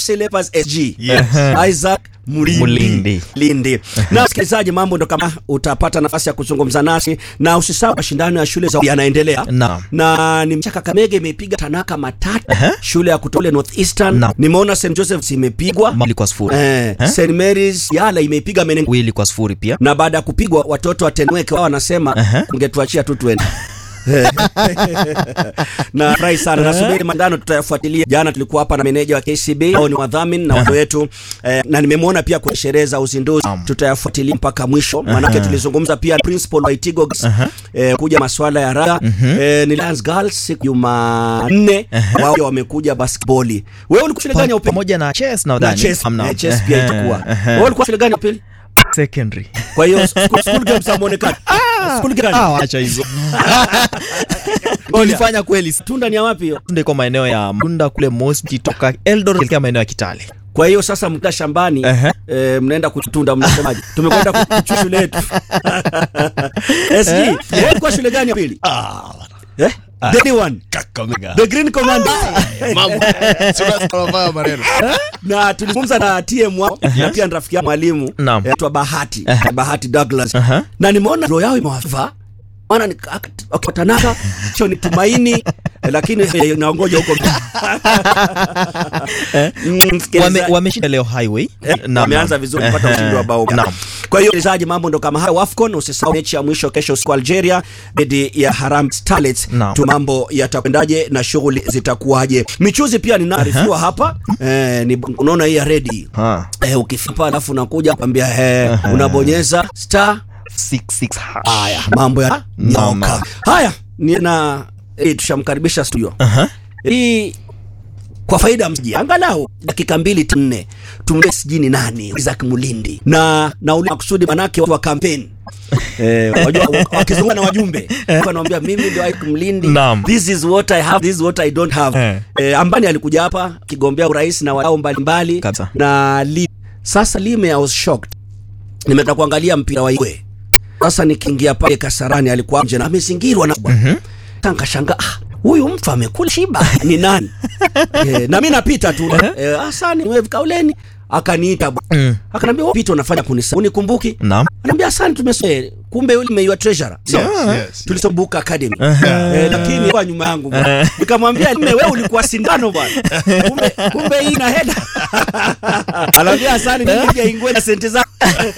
FC Leopards SG Yes. Isaac Mulindi. Mulindi. Lindi. Na msikilizaji, mambo ndo kama utapata nafasi ya kuzungumza nasi, na usisahau mashindano ya shule za yanaendelea Naam. na ni Kakamega imepiga Tanaka matatu Ehe. shule ya kutole North Eastern. Naam. Nimeona St Joseph's imepigwa Mawili kwa sifuri eh, Eh? St Mary's Yala imeipiga Menenga wili kwa sifuri pia na baada ya kupigwa watoto wa Tenweke wao wanasema Ehe. ungetuachia tu twende na furahi sana nasubiri mandano tutayafuatilia. Jana tulikuwa hapa na meneja wa KCB au ni wadhamini na watu wetu eh, na nimemwona pia kwenye sherehe za uzinduzi, tutayafuatilia mpaka mwisho, maanake tulizungumza pia principal wa Itigo eh, kuja masuala ya raga eh, ni Lions Girls siku Jumanne wao wamekuja basketball. Wewe ulikuwa shule gani ya upili? pamoja na chess na Na udhani chess, Hamna. eh, chess pia Ehe, itakuwa. ehe. Wewe ulikuwa shule gani ya upili? secondary Kwa hiyo school, school games hamuonekani. School gani? ah acha hizo ulifanya kweli Tunda ni ya wapi hiyo? tunde kwa maeneo ya Munda kule Mosi toka Eldoret kuelekea maeneo ya Kitale Kwa hiyo sasa mkaa shambani Ehe. eh, mnaenda kutunda, mnasemaje? Tumekwenda kuchua shule yetu. SG, wewe ulikuwa shule gani ya pili? Eh? The new one. Kakamega. The Green Commander. Mambo. Sura tunafanya maneno. na tulizungumza na TM wao na pia ni rafiki yangu mwalimu Naam. anaitwa Bahati Bahati Douglas Aha. na nimeona roho yao imewafaa maana ni wakitanaka cho ni tumaini eh, lakini eh, naongoja huko Mm, msikilizaji. Wame- wameshinda leo highway Na- wameanza naam. vizuri kupata ushindi wa bao Naam. kwa hiyo msikilizaji mambo ndo kama hayo wafcon usisahau mechi ya mwisho kesho usiku Algeria dhidi ya Haram Starlets Naam. tu mambo yatakwendaje na shughuli zitakuwaje michuzi pia ninaarifiwa hapa eh, ni unaona hii ya ready Ah. eh, ukifipa alafu unakuja kwambia eh, unabonyeza star Six, six hash. haya mambo ya Naam, nyoka naam. haya nina eh, tushamkaribisha studio Aha. hii kwa faida ya mji angalau dakika mbili tu nne tumle sijini nani Isaac Mulindi na na ule makusudi manake watu wa kampeni eh, wajua wa- wakizungumza na wajumbe wanaambia mimi ndio Isaac Mulindi Naam. this is what I have this is what I don't have Eh. eh, ambani alikuja hapa kigombea urais na wadau mbalimbali Kabisa. na li, sasa lime I was shocked nimetaka kuangalia mpira wa Igwe sasa nikiingia pale Kasarani alikuwa nje na amezingirwa na mm Nikashangaa ah, huyu mtu amekula shiba ni nani? e, na mimi napita tu e, asani wewe kauleni akaniita bwana. Mm. Akaniambia wewe pita unafanya kunisa unikumbuki? Naam. Ananiambia asante tumesema kumbe yule umeiwa treasurer. Yes, yes. Tulisombuka academy. Eh, lakini kwa nyuma yangu bwana. Nikamwambia mume wewe ulikuwa sindano bwana. Kumbe kumbe hii ina heda. Ananiambia asante nilikuja ingwe na senti zangu.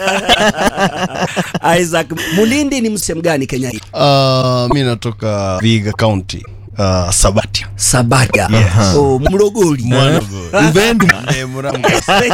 Isaac Mulindi ni msemo gani Kenya hii? Uh, mi natoka Viga County. Uh, Sabatia. Sabatia. Oh, Mlogoli. Mvendu. Eh, Murang'a.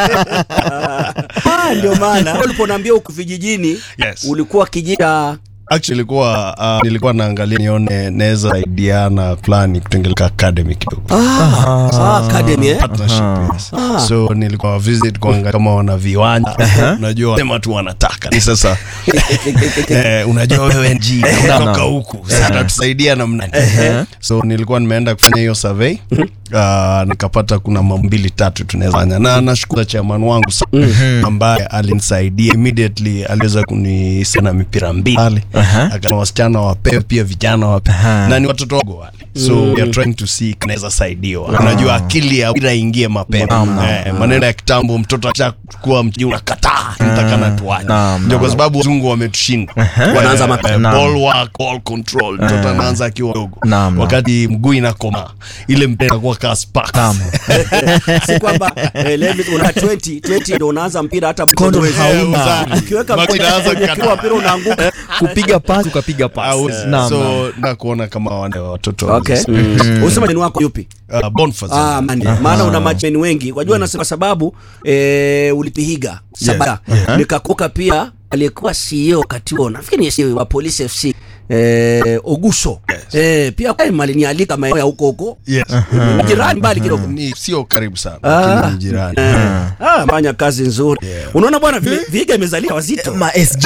Ah, ndio maana uliponaambia huku vijijini Yes. ulikuwa kijita Actually ilikuwa uh, nilikuwa naangalia nione naweza saidiana fulani kutengeleka academy kidogo. ah, ah, academy eh? Partnership, yes. So nilikuwa visit kuangalia kama wana viwanja. Unajua sema tu wanataka. Ni sasa eh, unajua wewe NG unatoka huku. Sasa tusaidia namna gani? So nilikuwa nimeenda kufanya hiyo survey. Uh, nikapata kuna mambo mbili tatu tunaweza fanya. Na nashukuru chairman wangu sana ambaye alinisaidia immediately aliweza kunisena mipira mbili pale. Aha. Akana wasichana wapewe pia vijana wapewe. Aha. Na ni watoto wangu wale. So we are trying to see kanaweza saidiwa. Unajua akili ya mpira ingie mapema. Naam, naam, Eh, maneno ya kitambo mtoto akishakuwa mji unakataa nitakana tuache. Naam, Ndio kwa naam. sababu wazungu wametushinda. Wanaanza Eh, mapema. eh, Naam. ball work, ball control. Mtoto anaanza akiwa mdogo. Naam, naam. Wakati mguu inakoma ile mpira inakuwa kaa spark. Naam. si kwamba eh, let me- una 20 20 ndio unaanza mpira hata Mkono huwezi. hauna. ukiweka Basi mkono inaanza kwenye kukata. kiwa mpira unaanguka kupiga pasi ukapiga pasi Hauwezi. Naam, naam. So na kuona kama wale watoto okay mm. usema ni wako yupi Uh, Boniface. Ah, mani. maana una macheni wengi wajua nasema sababu eh, ulipihiga sabara nikakuka pia aliyekuwa CEO wakati huo nafikiri ni CEO wa Police FC eh, Oguso Yes. eh, pia kwa malinialika maeneo ya huko huko Yes. jirani mbali kidogo Ni sio karibu sana. Ah. Lakini ni jirani. Eh, ah, fanya kazi nzuri unaona bwana vi- viga imezalia wazito Ma SG